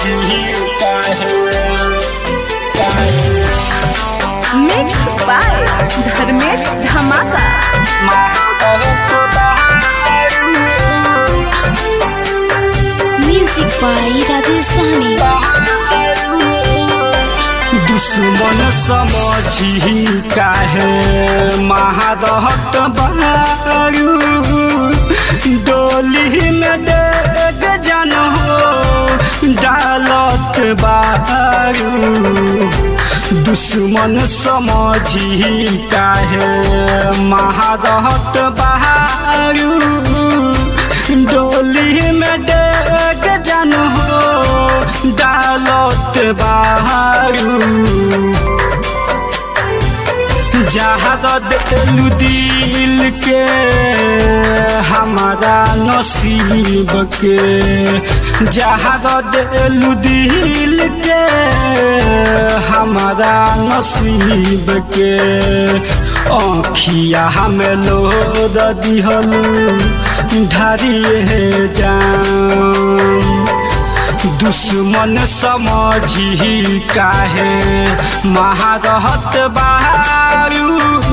mix by Dharmesh धमाका music by Rajesh सहनी दुश्मन समझी काहे महादहत बारू डोली में डेग जन हो डालत बारू दुश्मन समझी काहे महादहत बारू डोली में डेग जन हो डालत बारू जहाँ दिलू दिल के हमारा नसीब के जहाँ दिलू दिल के हमारा नसीब के आँखिया हमें लोद दिहलू ढारिए जान दुश्मन समझी काहे महारहत बारू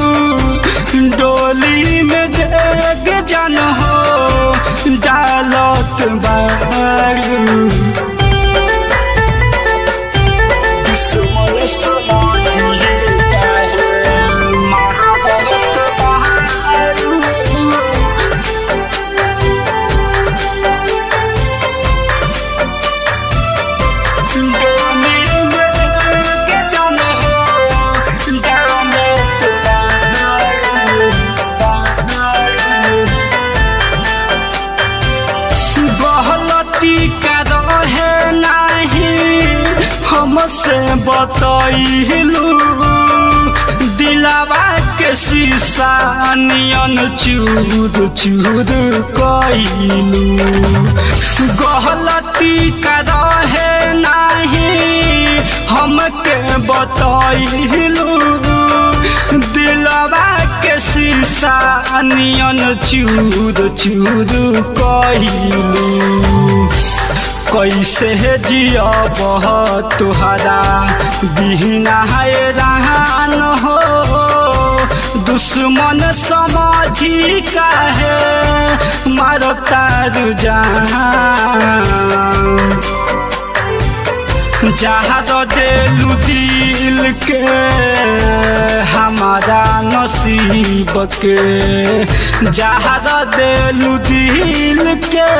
डोली में देग जन हो डालत बारू दुश्मन समझी काहे महारहत बारू गलती का रहे नहीं हमसे बतैलू दिलावा के शीशा नियन चूर चूर कैलू गलती का रहे नहीं हमके बतैलू दिलवा के शीशा नियन चूर चूर कैलू कैसे जियब तुहरा बिहना है रहन हो दुश्मन समझी काहे मारता रुझान जहाँ दिलू दिल के हमारा नसीब के जहाँ दिलू दिल के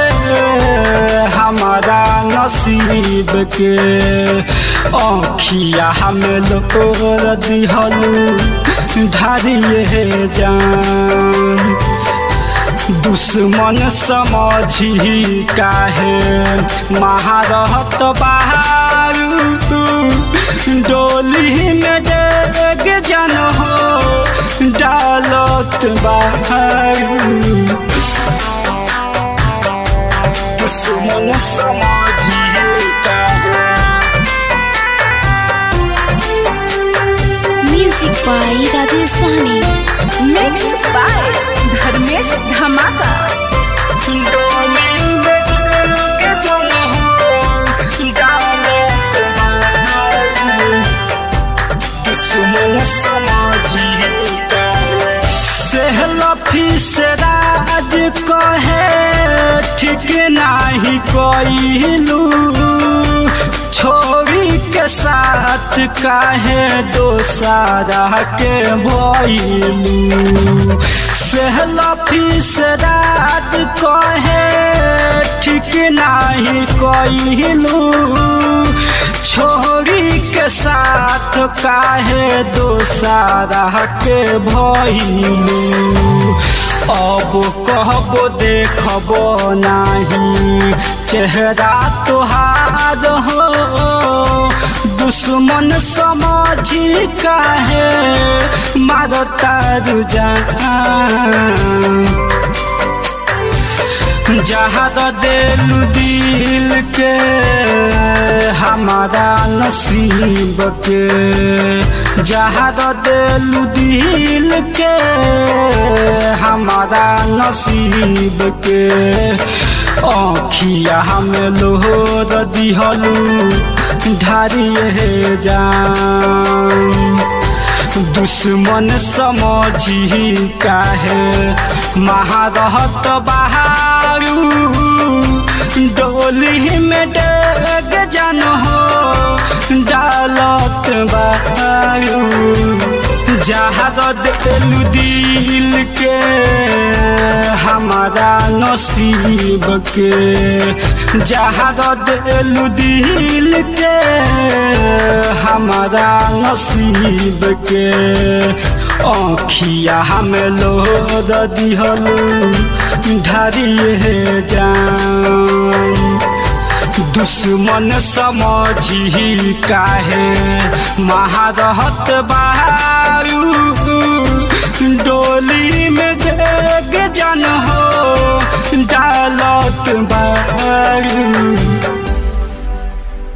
हमारा नसीब के आँखिया हमें लोर दिहलू ढारिए जान दुश्मन समझी काहे महारहत बारू डोली में डेग जन हो डालत बारू दुश्मन समझी काहे music by Rajesh Sahni mix by Dharmesh Dhamaka Raj कहे ठीक नाही कइलू छोरी के साथ काहे दोसारा के भइलू सेहलफी से रात कहे ठीक नाही कइलू छोरी के साथ काहे दोसारा के भइलू अब कहबो देखबो नाही चेहरा तोहार हो दुश्मन समझी काहे मारता रुझान जहाँ दिल दिल के हमारा नसीब के जहाँ दिल दिल के हमारा नसीब के आँखिया में लोहर दिहलू ढारिए जान दुश्मन समझी काहे महारहत बहारू डोली में डेग जन हो डालत बारू जहाद दिलू दिल के हमारा नसीब के जहाद दिलू दिल के हमारा नसीब के आँखिया हमें लोद दिहलू ढारिए जान दुश्मन समझी काहे महारहत बारू डोली में देग जन हो डालत बारू